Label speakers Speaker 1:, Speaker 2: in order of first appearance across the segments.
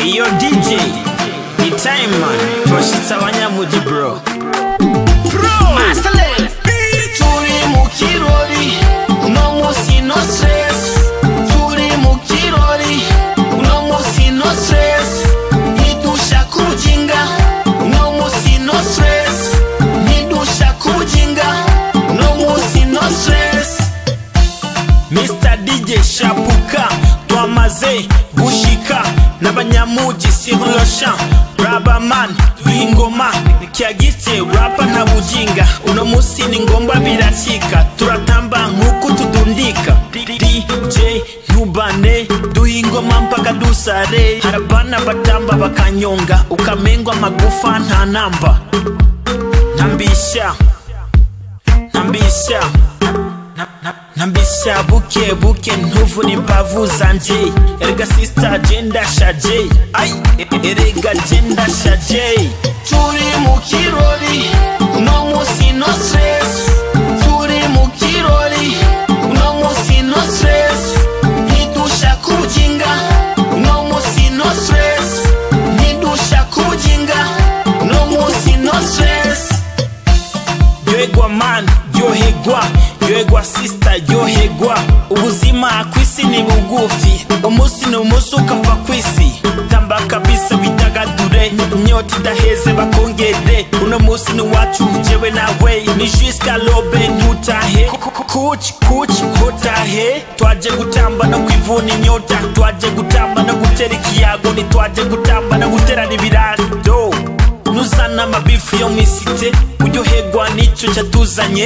Speaker 1: iyo dj ni time man twashitse abanyamugi bro bro
Speaker 2: turi mu kirori uno munsi no stress turi mu kirori uno munsi no stress ntidushaka ubujinga uno munsi no stress ntidushaka ubujinga uno munsi no stress
Speaker 1: Mr DJ Shapuka twamaze gushika n'abanyamugi sur le champ Rabaman ingoma kyagitse rapa nta bujinga uno musi ni ngombwa birakika turatamba nk'uko tudundika DJ ntubane duha ingoma mpaka dusare harabana batamba bakanyonga ukamengwa amagufa nta namba ntambisha ntambisha Na- na- nambisha buke buke ntuvuna imbavu zanje erega sista je ndashaje ai e- erega je ndashaje
Speaker 2: turi mu kirori uno munsi no stress turi mu kirori uno munsi no stress ntidushaka ubujinga uno munsi no stress ntidushaka ubujinga uno munsi no stress
Speaker 1: yohegwa man yohegwa yohegwa sista yohegwa ubuzima kwisi ni bugufi umunsi ni umunsi ukava kwisi tamba kabisa widagadure inyota idaheze bakongere uno munsi ni wacu jewe nawe ni jusqu'à lobe ntutahe kuch kuch hotahe twaje gutamba no kwivuna inyota twaje gutamba no gutera ikiyago ntitwaje gutamba no guterana ibirado nuzana amabifu yo mwisite uryoherwa n'icyo cyatuzanye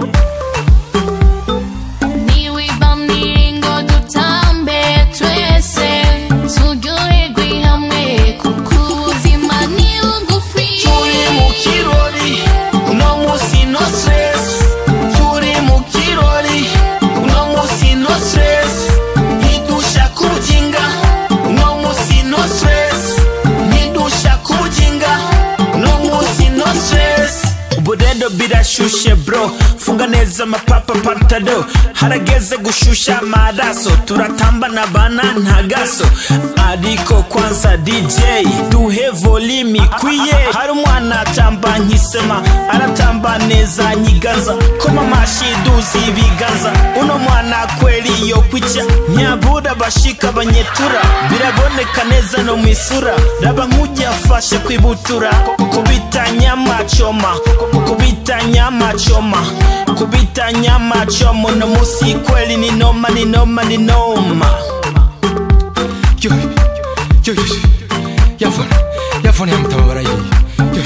Speaker 3: niwibamire ngo dutambe twese turyoherwe hamwe kuko ubuzima ni bugufi
Speaker 2: turi mu kirori uno munsi no stress turi mu kirori uno munsi no stress ntidushaka ubujinga uno munsi no stress ntidushaka ubujinga uno munsi no stress
Speaker 1: ubu rero birashushe bro funga neza amapapa pantado harageze gushusha amaraso turatamba na bana ntagaso ariko kwanza dj duhe volume ikwiye hari umwana atamba nkisema aratamba neza nyigaza koma amashi duzi ibiganza uno mwana kweli yo kwica nyabura bashika banyetura biraboneka neza no mu isura raba nk'ujya afashe kwibutura kubita nyama choma kubita nyama choma kubita nyama choma uno musi kweli ni noma ni noma ni noma
Speaker 4: yo yo yo yafana yafana yamutababara yiye yo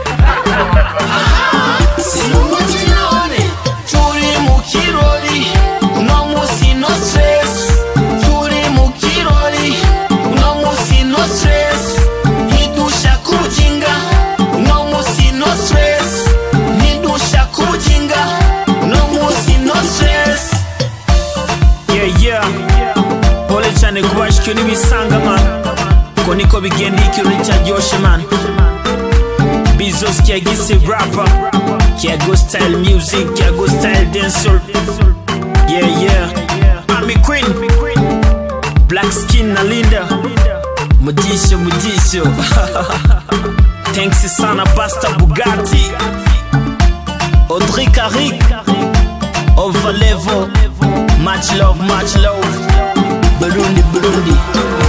Speaker 2: turi mu kirori uno munsi no stress turi mu kirori uno munsi no stress ntidushaka ubujinga uno munsi no stress ntidushaka ubujinga uno munsi no stress
Speaker 1: yeah yeah pole cyane kubashikiwe n'ibisanga man ko niko bigenda iyo ikirori cyaryoshe man bizos kiagise rapper kiago style music kiago style dancer yeah yeah Army Queen Black Skin na Linda Mujisho Mujisho Thanks sana Basta Bugatti Audrey Carrick Over level Much love, much love Burundi, Burundi